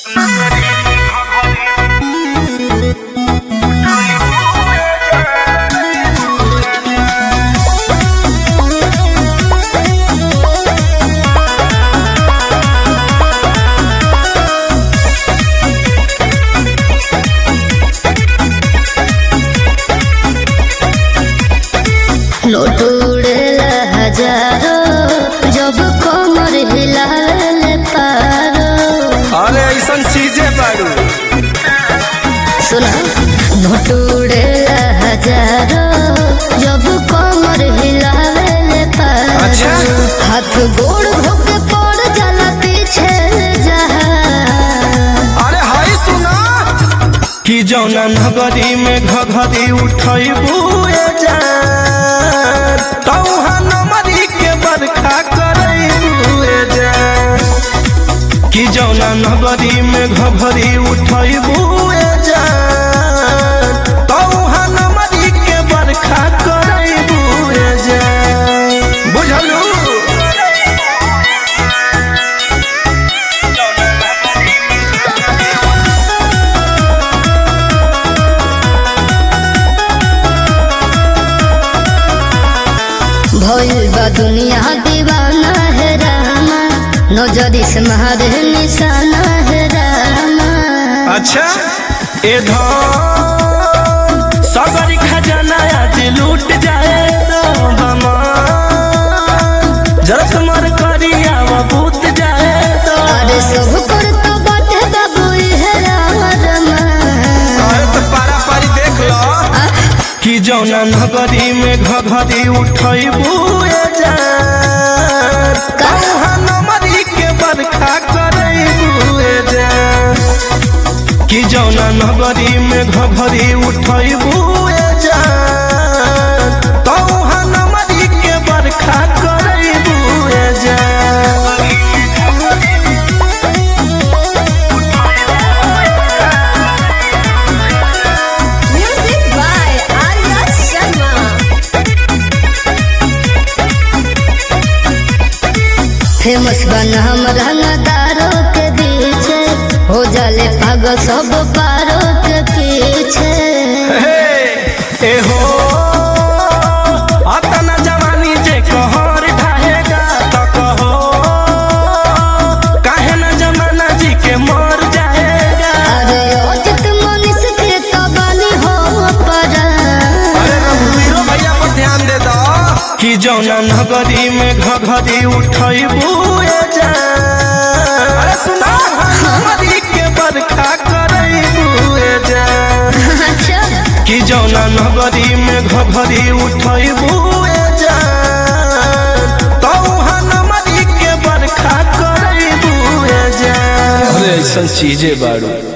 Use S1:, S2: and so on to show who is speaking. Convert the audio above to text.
S1: Note उड़ेला हजारो जब कमर हिलाले पारो
S2: अरे ऐसन चीजें बारू
S1: सुना नोट उड़ेला हजारो जब कमर हिलाले पारो
S2: अच्छा।
S1: हाथ गोड़ धोके पड़ जाला पीछे जहा
S2: अरे हाय सुना कि जौना नगरी में घघरी उठैबू जा तौहा नमरी के बरखा करैबू जा कि जौना नगरी में घघरी उठैबू जा तौहा नमरी के बरखा करैबू जा बुझलू
S1: भइल बा दुनिया दीवाना है रामा नजरी से मारे निशाना है रामा
S2: अच्छा ए धन सगरी खजाना आज लूट जाए तो हमार जरत मर करिया बूत जाए तो
S1: अरे सब पर तो बाटे बाबू है रामा
S2: अरे तो पारा पारी देख लो कि जौना नगरी में घघरी उठैबू जा कहाँ नमरी के बरखा करैबू जा कि जौना नगरी में घघरी उठैबू जा कहाँ नमरी के बरखा करैबू जा
S1: music by Arya Sharma famous बना हम रंगदारों के बीच हो जाले पागल सब पारों के पीछे
S2: ए हो अतना जवानी जे कहर ढाहेगा त कहो काहे न जमाना जी के मर जाएगा
S1: अरे अजित मनीष के तो बनी हो पर
S2: अरे रघुवीरो भैया पर ध्यान दे दो कि जौना नगरी में घघरी उठैबू जा अरे सुना नगरी के बरखा करैबू जा
S1: अच्छा
S2: कि जौना नगरी में घघरी उठैबू जा तौहा नमरी के बरखा करैबू जा अरे ऐसन चीजें बारू